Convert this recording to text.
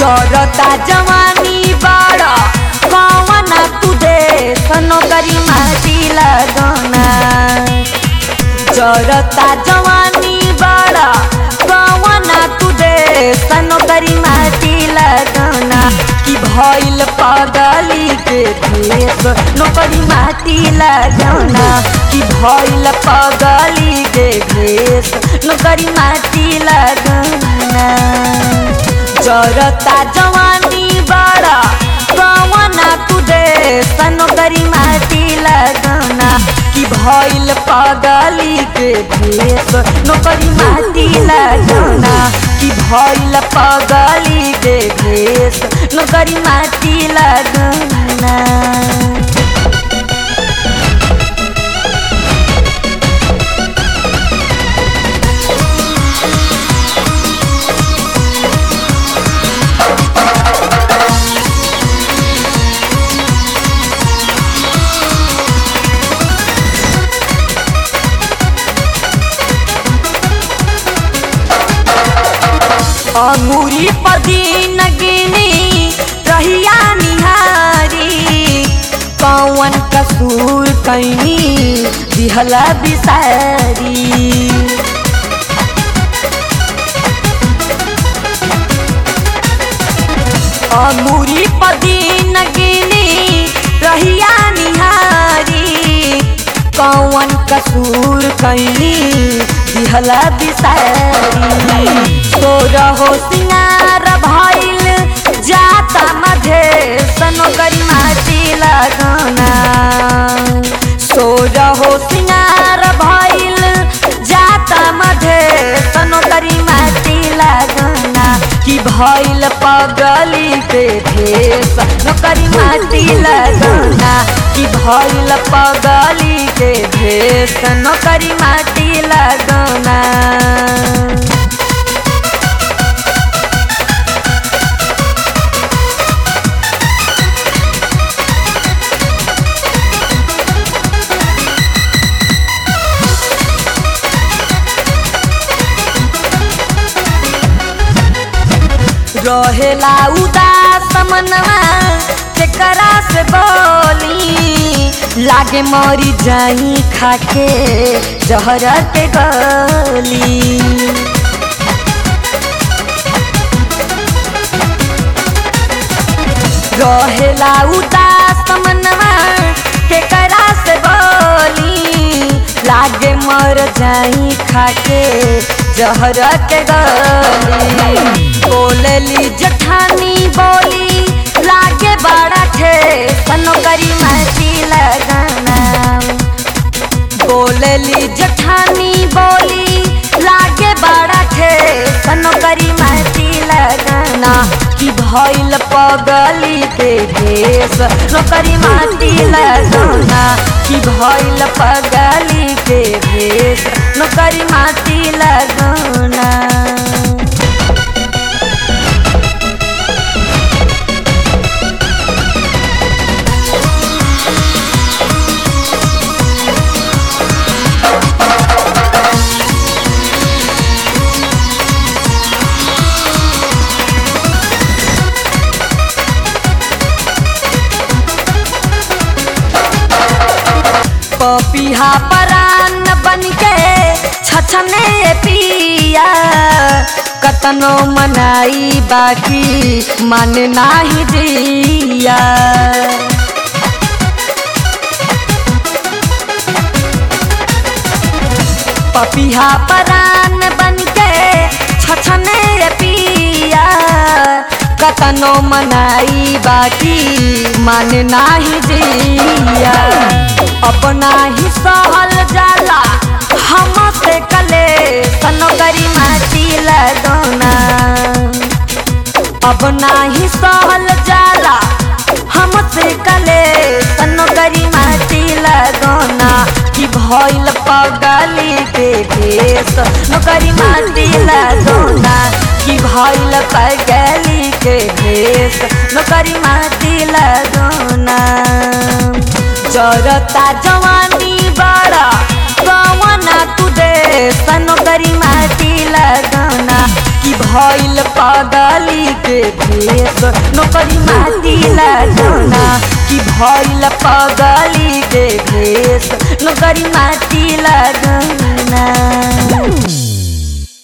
जरता जवानी बड़ा कवना तू दे सनो करी माटी लगना जरता जवानी बड़ा कवना तू दे सनो करी माटी लगना कि भइल पगली के भेष नौकरी माटी लगना कि भइल पगली के भेष नौकरी माटी लगना जरता जवानी बड़ा कवना तू दे सनोकरी माटी लगना कि भइल पगली के भेष नौकरी माटी लगना कि भइल पगली के भेष नौकरी माटी लगना अंगूरी पदीन गिनी रहिया निहारी कौन कसूर कैनी दिहला बिसारी अंगूरी पदीन गिनी रहिया निहारी कौन कसूर कैनी दिहला बिसारी तो रहो सिंगार भइल जाता मधे सनो करी माटी लगना सो रहो सिंगार भइल जाता मधे सनो करी माटी लगना कि भइल पगली के भेष नौकरी माटी लगना कि भइल पगली के भेष नौकरी माटी लगना रहेला उदास मनवा केकरा से बोली लागे मरी जाई खाके जहर के गली रहेला उदास मनवा केकरा से बोली लागे मर जाई खाके जहर के गली बोलली जठानी बोली लागे बड़ा थे सनो करी माटी लगना बोलली जठानी बोली लागे बड़ा थे सनो करी माटी लगना कि भइल पगली के भेष नौकरी माटी लगना कि भइल पगली के भेष नौकरी माटी लगना पपिहा परान बन के छछने पिया कतनो मनाई बाकी मन नाही दिया पपिहा परान बन के छछने पिया कतनो मनाई बाकी मन नाही दिया अपना ही सहल जाला हम से कले सनो करी माटी लगना अब नाही सहल जाला हमसे कले सनो करी माटी लगना कि भइल पगली के भेष नौकरी माटी लगना कि भइल पगली के भेष नौकरी माटी लगना जरता जवानी बड़ा कवना तू दे सनोकरी माटी लगना कि भइल पगली के भेष नौकरी माटी लगना कि भइल पगली के भेष नौकरी माटी लगना